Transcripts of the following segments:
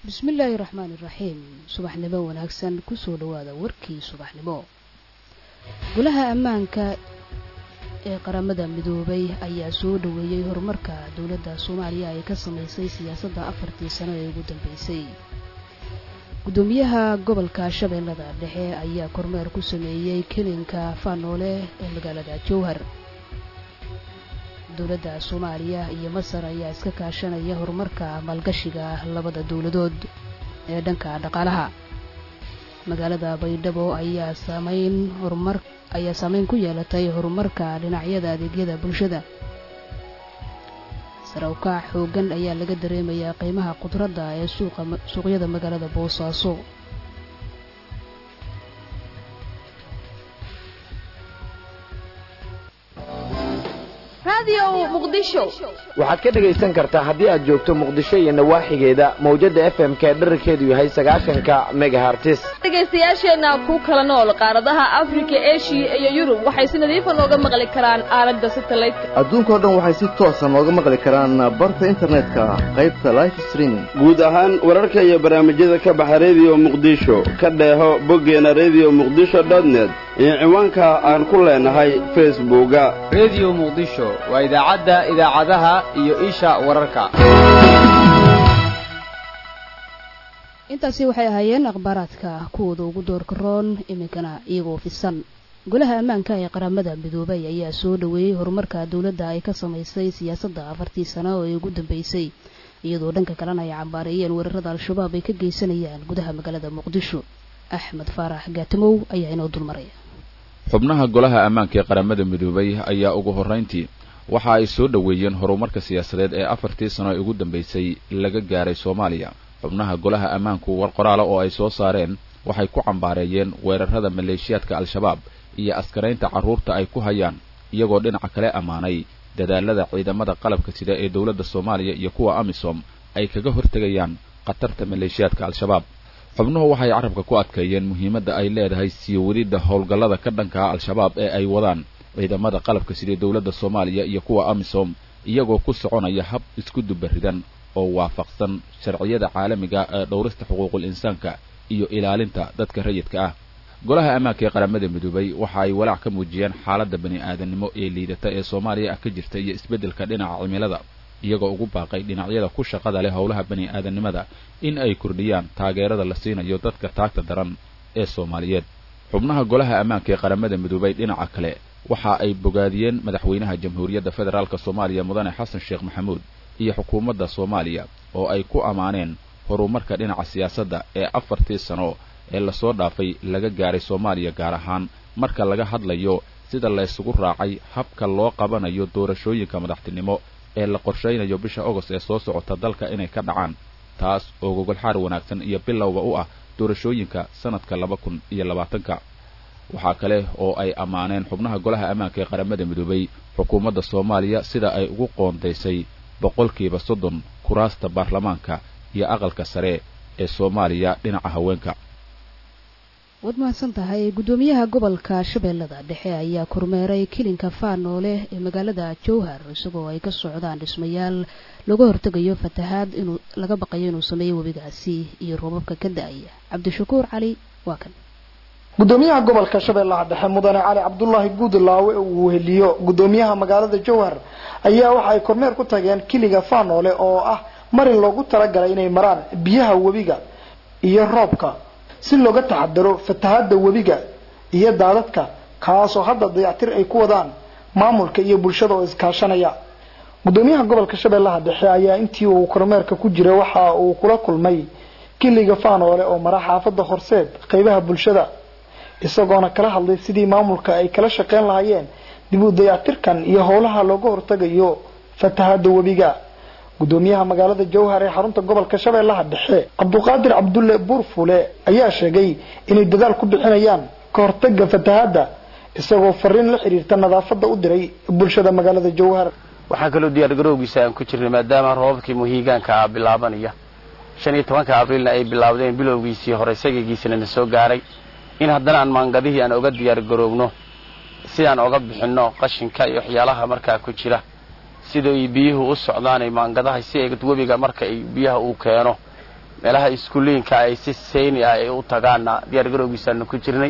bismillaahi raxmaani raxiim subaxnimo wanaagsan kusoo dhawaada warkii subaxnimo golaha ammaanka ee qaramada midoobay ayaa soo dhaweeyey horumarka dowladda soomaaliya ay ka samaysay siyaasadda afartii sano ee ugu dambeysay gudoomiyaha gobolka shabeellada dhexe ayaa kormeer ku sameeyey kelinka faanoole ee magaalada jowhar dowladda soomaaliya iyo masar ayaa iska kaashanaya horumarka maalgashiga labada dowladood ee dhanka dhaqaalaha magaalada baydhabo ayaa saameyn horumar ayaa saameyn ku yeelatay horumarka dhinacyada adeegyada bulshada sarawkaac xooggan ayaa laga dareemayaa qiimaha khudradda ee suuqa suuqyada magaalada boosaaso waxaad ka dhegaysan kartaa haddii aad joogto muqdisho iyo nawaaxigeeda mawjadda f m ka dherarkeedu yahay sagaashanka megahartis dhegaystayaasheenna ku kala nool qaaradaha afrika eshiya iyo yurub waxay si nadiifa nooga maqli karaan aalada satelliteka adduunkao dhan waxay si toosa nooga maqli karaan barta internetka qaybta life streaming guud ahaan wararka iyo barnaamijyada ka baxa rediyo muqdisho ka dheeho boggeena rediyo muqdisho dotnet iyo ciwaanka aan ku leenahay facebooka rediyo muqdisho waa idaacadda idaacadaha iyo isha wararka intaasi waxay ahaayeen akhbaaraadka kuwooda ugu doorka roon iminkana iyagoo fisan golaha ammaanka ee qaramada midoobay ayaa soo dhaweeyey horumarka dowladda ay ka samaysay siyaasadda afartii sano ee ugu dambeysay iyadoo dhanka kalena ay cambaareeyeen weerarada al-shabaab ay ka geysanayaan gudaha magaalada muqdisho axmed faarax gaatimow ayaa inoo dulmaraya xubnaha golaha ammaanka ee qaramada midoobay ayaa ugu horrayntii waxa ay soo dhoweeyeen horumarka siyaasadeed ee afartii sano ee ugu dambeysay laga gaaray soomaaliya xubnaha golaha ammaanku war qoraala oo ay soo saareen waxay ku cambaareeyeen weerarada maleeshiyaadka al-shabaab iyo askaraynta carruurta ay ku hayaan iyagoo dhinaca kale ammaanay dadaalada ciidamada qalabka sida ee dowladda soomaaliya iyo kuwa amisom ay kaga hortegayaan khatarta maleeshiyaadka al-shabaab xubnuhu waxay carabka ku adkeeyeen muhiimadda ay leedahay sii wadidda howlgallada ka dhankaa al-shabaab ee ay wadaan ciidamada qalabka sida dowladda soomaaliya iyo kuwa amisom iyagoo ku soconaya hab isku dubaridan oo waafaqsan sharciyada caalamiga ee dhowrista xuquuqul insaanka iyo ilaalinta dadka rayidka ah golaha ammaanka ee qaramada midoobay waxa ay walaac ka muujiyeen xaaladda bani aadamnimo ee liidata ee soomaaliya ah ka jirta iyo isbeddelka dhinaca cimilada iyagoo ugu baaqay dhinacyada ku shaqada leh howlaha bani aadamnimada in ay kordhiyaan taageerada la siinayo dadka taagta daran ee soomaaliyeed xubnaha golaha ammaanka ee qaramada midoobay dhinaca kale waxa ay bogaadiyeen madaxweynaha jamhuuriyadda federaalk soomaaliya mudane xasan sheekh maxamuud iyo xukuumadda soomaaliya oo ay ku ammaaneen horumarka dhinaca siyaasadda ee afartii sano ee lasoo dhaafay laga gaaray soomaaliya gaar ahaan marka laga hadlayo sida laysugu raacay habka loo qabanayo doorashooyinka madaxtinimo ee la qorshaynayo bisha ogost ee soo socota dalka inay ka dhacaan taas oo gogolxaar wanaagsan iyo bilowba u ah doorashooyinka sanadka laba kun iyo labaatanka waxaa kale oo ay ammaaneen xubnaha golaha ammaanka ee qaramada midoobay xukuumadda soomaaliya sida ay ugu qoondaysay boqolkiiba soddon kuraasta baarlamaanka iyo aqalka sare ee soomaaliya dhinaca haweenka waad mahadsan tahay guddoomiyaha gobolka shabeellada dhexe ayaa kormeeray kilinka faanoole ee magaalada jowhar isagoo ay ka socdaan dhismayaal looga hortegayo fatahaad inuu laga baqayo inuu sameeyo webigaasi iyo roobabka ka da-aya cabdishakuur cali waa kan gudoomiyaha gobolka shabeellaha dhexe mudane cali cabdulaahi guudlaawe uu weheliyo gudoomiyaha magaalada jowhar ayaa waxa ay kormeer ku tageen kiliga faanoole oo ah marin loogu talagalay inay maraan biyaha webiga iyo roobka si looga taxadaro fatahada webiga iyo daadadka kaasoo hadda dayactir ay ku wadaan maamulka iyo bulshada oo iskaashanaya gudoomiyaha gobolka shabeellaha dhexe ayaa intii uu kormeerka ku jira waxa uu kula kulmay kiliga faanoole oo mara xaafada horseed qeybaha bulshada isagoona kala hadlay sidii maamulka ay kala shaqeyn lahaayeen dib u dayactirkan iyo howlaha looga hortagayo fatahada webiga gudoomiyaha magaalada jowhar ee xarunta gobolka shabeellaha dhexe cabduqaadir cabdulle buurfule ayaa sheegay inay dadaal ku bixinayaan ka hortaga fatahada isagoo fariin la xiriirta nadaafada u diray bulshada magaalada jowhar waxaan kaloo diyaargarowgiisa aan ku jirnay maadaama roobabkii muhiigaanka bilaabanaya shan iyo tobanka abriilna ay bilaawdeen bilowgiisii hore sagigiisina na soo gaaray in haddana aan maangadihii aan oga diyaargaroogno sidaan oga bixinno qashinka iyo waxyaalaha markaa ku jira sida ay biyuhu u socdaanay maangadaha si ay webiga marka ay biyaha uu keeno meelaha iskuuliinka ay si sayni ah ay u tagaanna diyaar garowgiisaanu ku jirnay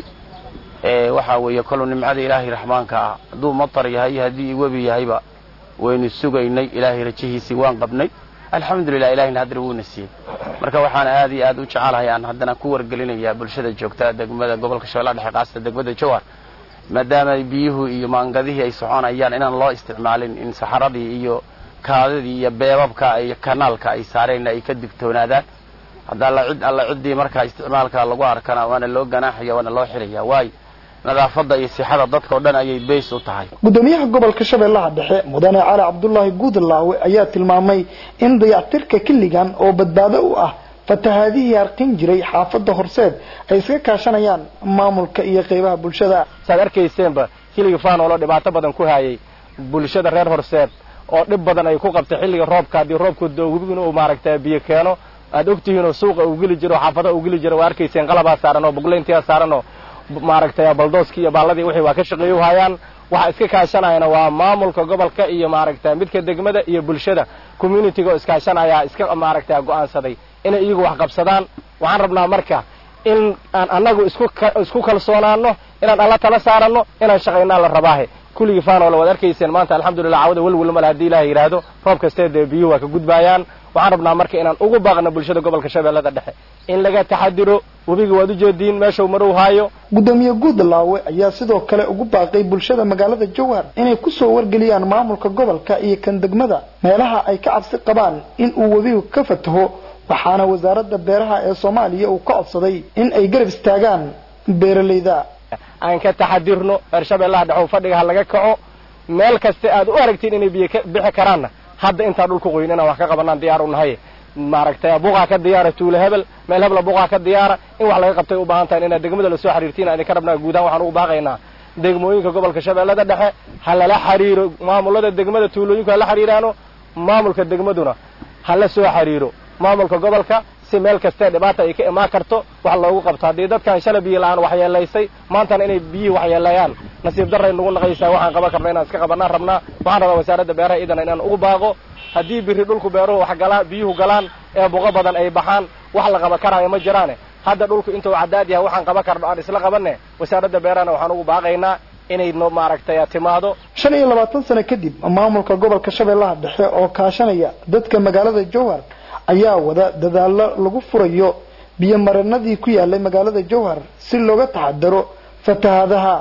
waxaa weeye koluu nimcada ilaahay raxmaanka ah hadduu matar yahay haddii webi yahayba waynu sugaynay ilaahay rajihiisii waan qabnay alxamdulilah ilahayna haddana wuuna siiyey marka waxaan aad iyo aad u jecelahay aan haddana ku wargelinayaa bulshada joogta degmada gobolka shabeellaha dhexe qaasata degmada jowhar maadaama biyuhu iyo maangadihii ay soconayaan inaan loo isticmaalin in saxaradii iyo kaadidii iyo beebabka iyo kanaalka ay saareenna ay ka digtoonaadaan hadda alla cid alla ciddii markaa isticmaalka lagu arkana waana loo ganaaxaya waana loo xilaya waayo nadaafadda iyo sixada dadka o dhan ayay bays u tahay gudoomiyaha gobolka shabeellaha dhexe mudane cali cabdulaahi guudlaawe ayaa tilmaamay in dayactirka kiligan oo badbaado u ah fatahaadihii harqin jiray xaafadda horseed ay iska kaashanayaan maamulka iyo qeybaha bulshada saad arkayseenba kiliga faanoolo dhibaato badan ku hayay bulshada reer horseed oo dhib badan ay ku qabtay xilliga roobka haddii roobku dowgin uu maaragtay biyo keeno aad ogtihiin oo suuqa uu geli jiro xaafadaha uu geli jiro waa arkayseen qalabaa saaran oo bugleyntiyaa saaran oo maaragtay baldooskii iyo baalladii wixii waa ka shaqeeyo hayaan waxa iska kaashanayana waa maamulka gobolka iyo maaragtay midka degmada iyo bulshada communitiga oo iskaashanaya iska maaragtay go'aansaday inay iyagu wax qabsadaan waxaan rabnaa marka in aan annagu isku isku kalsoonaano inaan alla tala saaranno inaan shaqaynaa la rabaahe kulligii faanoola waad arkayseen maanta alxamdulillah cawada welwel male haddii ilahay yidhaahdo roob kastee dee biyuhu waa ka gudbaayaan waxaan rabnaa marka inaan ugu baaqno bulshada gobolka shabeellada dhexe in laga taxadiro webiga waad ujeediin meeshau marow haayo gudoomiye guudlaawe ayaa sidoo kale ugu baaqay bulshada magaalada jowhar inay kusoo wargeliyaan maamulka gobolka iyo kan degmada meelaha ay ka cabsi qabaan in uu webigu ka fataho waxaana wasaaradda beeraha ee soomaaliya uu ka codsaday in ay garab istaagaan beeralayda aan ka taxadirno reer shabeellaha dhexe fadhiga ha laga kaco meel kaste aad u aragtiin inay biyo ka bixi karaanna hadda intaa dhulka qoyn inaan wax ka qabanaan diyaar u nahay maaragtay buqaa ka diyaara tuulo hebel meel hebla buqaa ka diyaara in wax laga qabtay u baahan tahay inaad degmada lasoo xiriirtiin aan idinka rabnaa guudahaan waxaan ugu baaqaynaa degmooyinka gobolka shabeellada dhexe ha lala xiriiro maamulada degmada tuulooyinku hala xiriiraano maamulka degmaduna ha la soo xiriiro maamulka gobolka si meel kastee dhibaata ay ka imaan karto wax loogu qabto haddii dadkan shala biyo la-aan waxyeelaysay maantana inay biyihii waxyeeleeyaan nasiib darray nagu naqaysaa waxaan qaban karna inaan iska qabanaan rabnaa waxaan rabaa wasaaradda beeraha idana inaan ugu baaqo haddii biri dhulku beeruhu wax galaa biyuhu galaan ee buqo badan ay baxaan wax la qaban karaayo ma jiraane hadda dhulku intuu cadaad yahay waxaan qaban karno aan isla qabanne wasaaradda beerahana waxaan ugu baaqaynaa inay no maaragtay timaado shan iyo labaatan sano kadib maamulka gobolka shabeellaha dhexe oo kaashanaya dadka magaalada jowhar ayaa wada dadaallo lagu furayo biyo marinadii ku yaalay magaalada jowhar si looga taxadaro fatahaadaha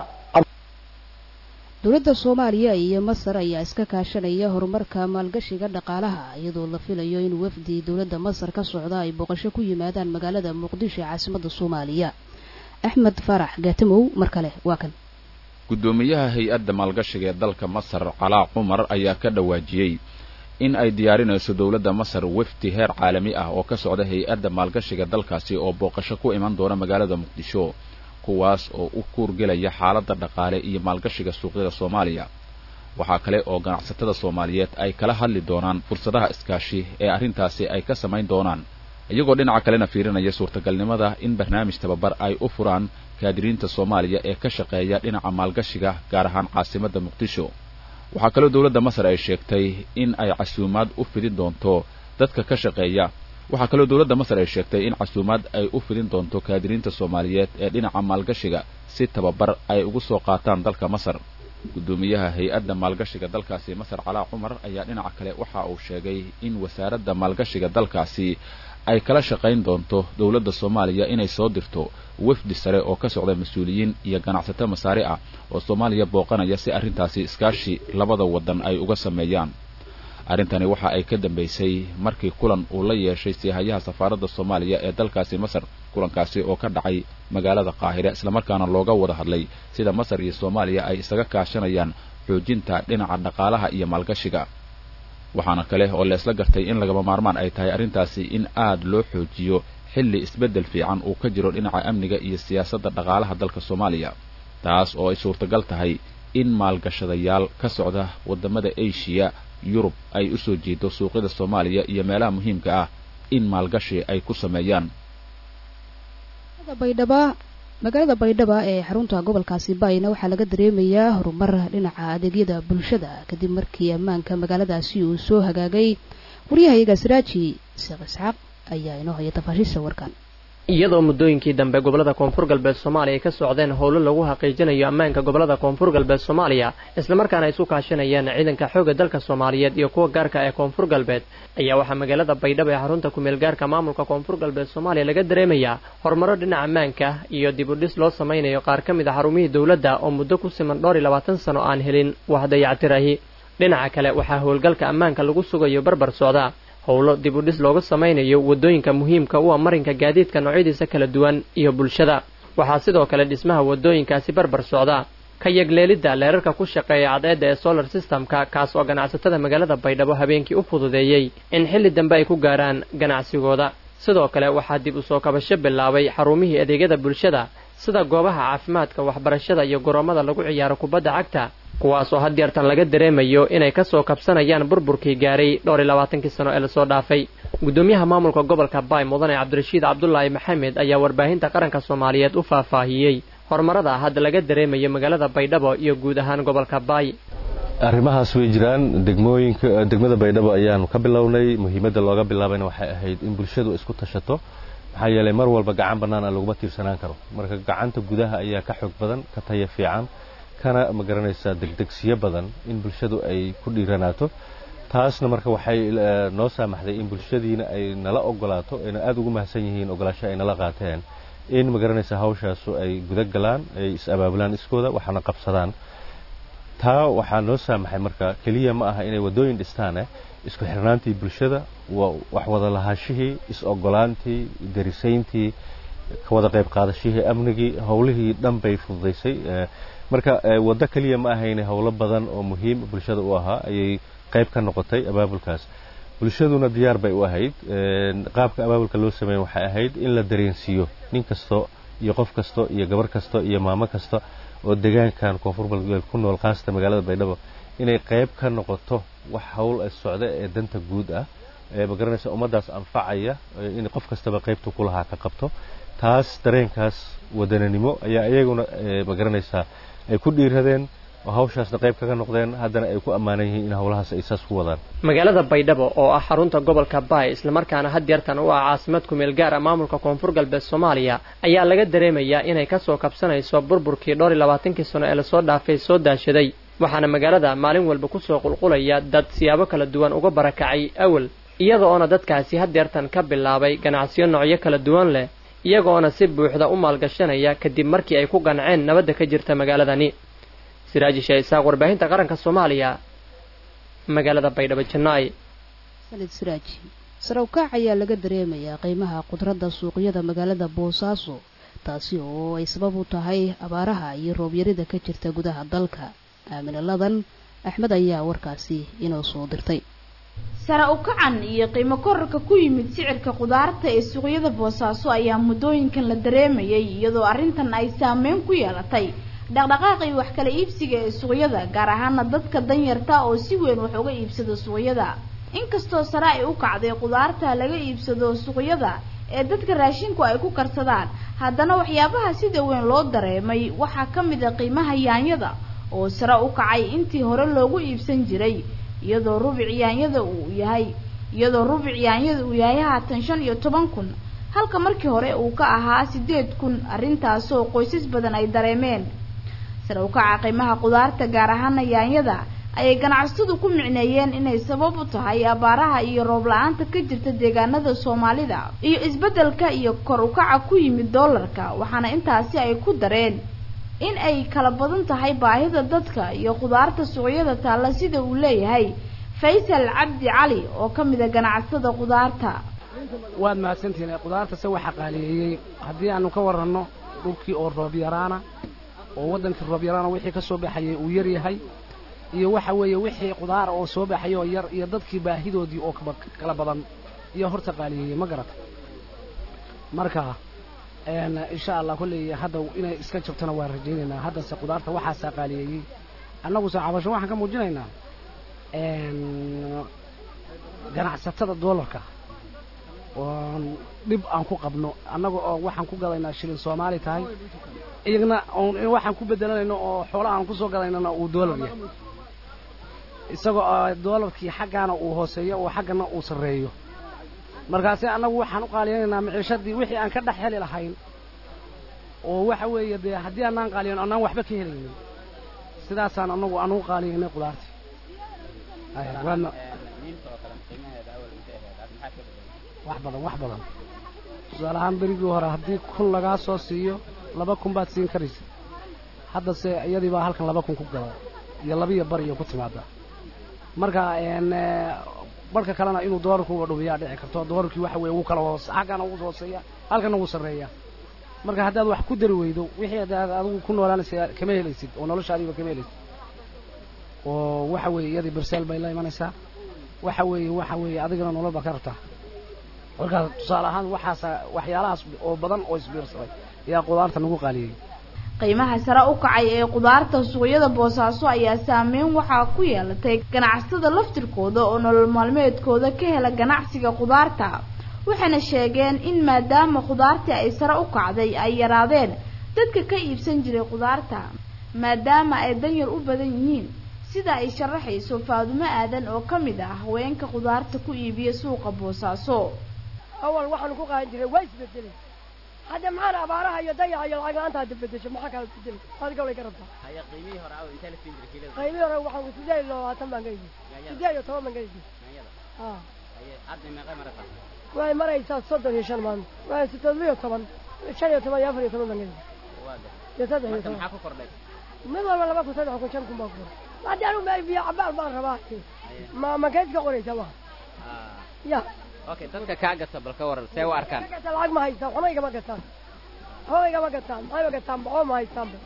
dowladda soomaaliya iyo masar ayaa iska kaashanaya horumarka maalgashiga dhaqaalaha iyadoo la filayo in wafdi dowladda masar ka socda ay booqasho ku yimaadaan magaalada muqdisho ee caasimadda soomaaliya axmed farax gaatamow mar kale waa kan guddoomiyaha hay-adda maalgashiga ee dalka masar calaa cumar ayaa ka dhawaajiyey in ay diyaarinayso dowladda masar wafdi heer caalami ah oo ka socda hay-adda maalgashiga dalkaasi oo booqasho ku iman doona magaalada muqdisho kuwaas oo u kuurgelaya xaaladda dhaqaale iyo maalgashiga suuqyada soomaaliya waxaa kale oo ganacsatada soomaaliyeed ay kala hadli doonaan fursadaha iskaashi ee arrintaasi ay ka samayn doonaan iyagoo dhinaca kalena fiirinaya suurtagalnimada in barnaamij tababar ay u furaan kaadiriinta soomaaliya ee ka shaqeeya dhinaca maalgashiga gaar ahaan caasimadda muqdisho waxaa kaloo dowladda masar ay sheegtay in ay casuumaad u fidin doonto dadka ka shaqeeya waxaa kaloo dowladda masar ay sheegtay in casuumaad ay u fidin doonto kaadiriinta soomaaliyeed ee dhinaca maalgashiga si tababar ay ugu soo qaataan dalka masar guddoomiyaha hay-adda maalgashiga dalkaasi masar calaa cumar ayaa dhinaca kale waxa uu sheegay in wasaaradda maalgashiga dalkaasi ay kala shaqayn doonto dowladda soomaaliya inay soo dirto wafdi sare oo ka socda mas-uuliyiin iyo ganacsato masaari ah oo soomaaliya booqanaya si arrintaasi iskaashi labada waddan ay uga sameeyaan arrintani waxa ay ka dambaysay markii kulan uu la yeeshay siihayaha safaaradda soomaaliya ee dalkaasi masar kulankaasi oo ka dhacay magaalada qaahire islamarkaana looga wada hadlay sida masar iyo soomaaliya ay isaga kaashanayaan xoojinta dhinaca dhaqaalaha iyo maalgashiga waxaana kale oo leesla gartay in lagama maarmaan ay tahay arrintaasi in aad loo xoojiyo xilli isbeddel fiican uu ka jiro dhinaca amniga iyo siyaasadda dhaqaalaha dalka soomaaliya taas oo ay suurtagal tahay in maalgashadayaal ka socda waddamada asia yurub ay u soo jeedo suuqyada soomaaliya iyo meelaha muhiimka ah in maalgashi ay ku sameeyaan baydhaba magaalada baydhaba ee xarunta gobolkaasi baayna waxaa laga dareemayaa horumar dhinaca adeegyada bulshada kadib markii ammaanka magaaladaasi uu soo hagaagay waryahayaga siraaji sheekh isxaaq ayaa inoo haya tafaashiisha warkan iyadoo muddooyinkii dambe gobolada koonfur galbeed soomaaliya ay ka socdeen howlo lagu xaqiijinayo ammaanka gobolada koonfur galbeed soomaaliya islamarkaana ay isu kaashanayeen ciidanka xoogga dalka soomaaliyeed iyo kuwa gaarka ee koonfur galbeed ayaa waxaa magaalada baydhabo ee xarunta kumeel gaarka maamulka koonfur galbeed soomaaliya laga dareemayaa horumaro dhinaca ammaanka iyo dib u dhis loo samaynayo qaar ka mid a xarumihii dowladda oo muddo ku siman dhowr iyo labaatan sano aan helin wax dayactirahi dhinaca kale waxaa howlgalka ammaanka lagu sugayo barbar socda howlo dib u dhis looga samaynayo waddooyinka muhiimka u ah marinka gaadiidka noocyadiisa kala duwan iyo bulshada waxaa sidoo kale dhismaha waddooyinkaasi barbar socda ka yagleelidda leerarka ku shaqeeya cadceedda ee solar systemka kaas oo ganacsatada magaalada baydhabo habeenkii u fududeeyey in xilli dambe ay ku gaaraan ganacsigooda sidoo kale waxaa dib u soo kabasho bilaabay xarumihii adeegyada bulshada sida goobaha caafimaadka waxbarashada iyo goroommada lagu ciyaaro kubadda cagta kuwaasoo hadyeertan laga dareemayo inay ka soo kabsanayaan burburkii gaaray dhowr iyo labaatankii sano ee lasoo dhaafay guddoomiyaha maamulka gobolka baay mudane cabdirashiid cabdulaahi maxamed ayaa warbaahinta qaranka soomaaliyeed u faahfaahiyey horumarada hadda laga dareemayo magaalada baydhabo iyo guud ahaan gobolka baay arrimahaas way jiraan degmooyinka degmada baydhabo ayaanu ka bilownay muhiimadda looga bilaabayna waxay ahayd in bulshadu isku tashato maxaa yeelay mar walba gacan bannaan aan laguma tiirsanaan karo marka gacanta gudaha ayaa ka xoog badan ka taya fiican kana ma garanaysaa degdegsiyo badan in bulshadu ay ku dhiiranaato taasna marka waxay noo saamaxday in bulshadiina ay nala ogolaato ayna aada ugu mahadsan yihiin ogolaasho ay nala qaateen in ma garanaysaa hawshaasu ay guda galaan ay is-abaabulaan iskooda waxaana qabsadaan taa waxaa noo saamaxay marka keliya ma aha inay waddooyin dhistaane isku xirnaantii bulshada wax wada lahaashihii is-ogolaantii darisayntii ka wada qayb qaadashihii amnigii howlihii dhan bay fududaysay marka waddo keliya ma ahayne howlo badan oo muhiim bulshada u ahaa ayay qayb ka noqotay abaabulkaas bulshaduna diyaar bay u ahayd qaabka abaabulka loo sameeya waxay ahayd in la dareensiiyo nin kasto iyo qof kasto iyo gabar kasto iyo maamo kasta oo deegaankan koonfur galbeed ku nool khaasata magaalada baydhabo inay qayb ka noqoto wax howl socda ee danta guud ah ee magaranaysa ummaddaas anfacaya in qof kastaba qaybtu ku lahaa ka qabto taas dareenkaas wadananimo ayaa iyaguna magaranaysaa ay ku dhiiradeen oo hawshaasna qayb kaga noqdeen haddana ay ku ammaanan yihiin in howlahaas ay saas ku wadaan magaalada baydhabo oo ah xarunta gobolka baay islamarkaana hadyeertan u ah caasimad kumeel gaar ah maamulka koonfur galbeed soomaaliya ayaa laga dareemayaa inay ka soo kabsanayso burburkii dhowr iyo labaatankii sano ee lasoo dhaafay soo daashaday waxaana magaalada maalin walba kusoo qulqulaya dad siyaabo kala duwan uga barakacay awal iyada oona dadkaasi hadyeertan ka bilaabay ganacsiyo noocyo kala duwan leh iyagoona si buuxda u maalgashanaya kadib markii ay ku qanceen nabadda ka jirta magaaladani siraaji shaisaaq warbaahinta qaranka soomaaliya magaalada baydhabo jannaay sanid siraaji sarawkaac ayaa laga dareemayaa qiimaha khudradda suuqyada magaalada boosaaso taasi oo ay sabab u tahay abaaraha iyo roobyarida ka jirta gudaha dalka aaminaladan axmed ayaa warkaasi inoo soo dirtay sare u kacan iyo qiimo korarka ku yimid sicirka khudaarta ee suuqyada boosaaso ayaa muddooyinkan la dareemayay iyadoo arrintan ay saameyn ku yeelatay dhaqdhaqaaqii wax kala iibsiga ee suuqyada gaar ahaana dadka danyarta oo si weyn wax uga iibsada suuqyada inkastoo sare ay u kacday khudaarta laga iibsado suuqyada ee dadka raashinku ay ku karsadaan haddana waxyaabaha sida weyn loo dareemay waxaa ka mid a qiimaha yaanyada oo sare u kacay intii hore loogu iibsan jiray iyadoo rubic yaanyada uu yahay iyadoo rubic yaanyada uu yahay haatan shan iyo toban kun halka markii hore uu ka ahaa sideed kun arrintaasoo qoysas badan ay dareemeen sare u kaca qiimaha khudaarta gaar ahaana yaanyada ayay ganacsatadu ku micneeyeen inay sabab u tahay abaaraha iyo roob la-aanta ka jirta deegaanada soomaalida iyo isbeddelka iyo kor u kaca ku yimid doolarka waxaana intaasi ay ku dareen in ay kala badan tahay baahida dadka iyo khudaarta suuqyada taalla sida uu leeyahay faysal cabdi cali oo ka mid a ganacsatada khudaarta waad mahadsantihiin khudaarta se waxa qaaliyeeyey haddii aanu ka waranno dhulkii oo roob yaraana oo waddankii roob yaraana wixii ka soo baxayay uu yar yahay iyo waxa weeye wixii khudaara oo soo baxay oo yar iyo dadkii baahidoodii oo kala badan iyo horta qaaliyeeyey ma garata marka insha allah kolley hadda inay iska jabtona waan rajaynaynaa haddase khudaarta waxaasaa qaaliyeeyey annaguse cabasho waxaan ka muujinaynaa ganacsatada doolarka oon dhib aan ku qabno annaga oo waxaan ku gadaynaa shilin soomaali tahay iyagna waxaan ku bedelanayno oo xoolaha aan kusoo gadaynana uu doolar yahay isagoo doolarkii xaggaana uu hooseeyo oo xaggana uu sarreeyo markaasi annagu waxaan u qaaliyaynaynaa miciishadii wixii aan ka dhex heli lahayn oo waxa weeye dee haddii aanaan qaaliyan annaan waxba ka helaynin sidaasaan annagu aan u qaaliyaynay qudaartii waadna wax badan wax badan tusaale ahaan berigii hore haddii kun lagaa soo siiyo laba kun baad siin karaysa haddase iyadii baa halkan laba kun ku gada iyo labiyo bar iyo ku timaada marka barka kalena inuu doolarkuuba dhumiyaa dhici karto doolarkii waxa weye ugu kala hoos xaggana ugu hooseeya halkana ugu sarreeya marka haddaad wax ku dari weydo wixii adaad adigu ku noolaanaysa kama helaysid oo noloshaadiiba kama helaysid oo waxa weeye iyadii berseel bay la imanaysaa waxa weeye waxa weeye adigana nolol baa ka rabtaa markaas tusaale ahaan waxaasa waxyaalahaas oo badan oo isbiirsaday ayaa qudaarta nagu qaaliyey qiimaha sare u kacay ee qudaarta suuqyada boosaaso ayaa saameyn waxaa ku yeelatay ganacsatada laftirkooda oo nolol maalmeedkooda ka hela ganacsiga qudaarta waxayna sheegeen in maadaama qudaartii ay sare u kacday ay yaraadeen dadka ka iibsan jiray qudaarta maadaama ay danyar u badan yihiin sida ay sharaxayso faadumo aadan oo ka mid ah haweenka qudaarta ku iibiya suuqa boosaaso awal waxaanu ku qaadan jiray waa isbedelay hadda maxaan abaaraha iyo dayaca iyo lacag la-aanta hadda bedesho maxaa kala bedelay adiga way ka rabtaa haya qiimihii hore aw intee la siin jiray kiilada qiimihii hore waxaan sideed iyo labaatan baan ka iibiyey sideed iyo toban baan ka iibiyey yaanyada ah haye hadda meeqay maraysaa waxay maraysaa soddon iyo shan maalmo waxay sideed iyo toban shan iyo toban iyo afar iyo toban baan ka iibiyey waa gar iyo saddex iyo marka toban maxaa ku kordhay mid walba laba kun saddex kun shan kun baa ku kordhay haddii anigu meel biyo cabaal baan rabaa ma ma keed ka qoraysa ma Ah, ya okay dadka kaa gata bal ka waran see u arkaan gata lacag ma haystaan waxba igama gataan waxba igama gataan maxayba gataan baxoo ma haystaanba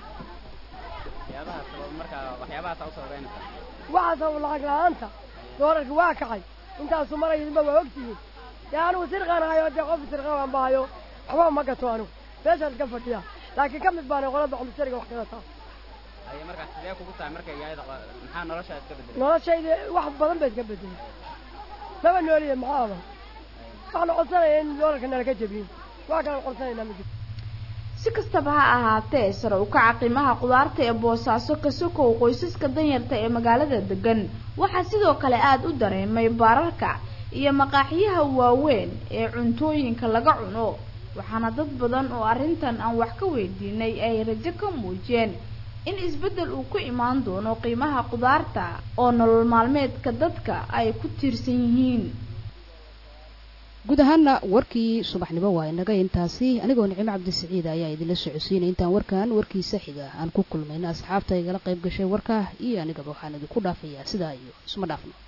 waxyaabaha sabab marka waxyaabahaasa u sababeynaysaa waxaa sabab lacag la-aanta doolarka waa kacay intaasu marayba waa ogtihiin dee anigu sirqaan hayo dee qof sirqaan aan bahayo waxba ma gato anigu meeshaas ka fadhiya laakiin ka mid baana qolada xumsariga wax ka gataa haye markaa sidee kugu tahay marka yaayada qa- maxaa noloshaa iska bedelay noloshayda wax badan bay iska bedelay laba nooliye maxaa aban waxaanu codsanaya in doolarka nala ka jebiyin wax kale codsanaynaa ma jirto si kastaba ha ahaatee sare u kaca qiimaha qudaarta ee boosaaso ka sokow qoysaska danyarta ee magaalada degan waxaa sidoo kale aada u dareemay baararka iyo maqaaxiyaha waaweyn ee cuntooyinka laga cuno waxaana dad badan oo arrintan aan wax ka weydiinay ay rajo ka muujiyeen in isbeddel uu ku imaan doono qiimaha qudaarta oo nolol maalmeedka dadka ay ku tiirsan yihiin guud ahaana warkii subaxnimo waa inaga intaasi anigoo nicimo cabdisiciid ayaa idinla socodsiinay intaan warkan warkiisa xiga aan ku kulmayna asxaabta igala qayb gashay warka iyo anigaba waxaan idinku dhaafayaa sidaa iyo isma dhaafno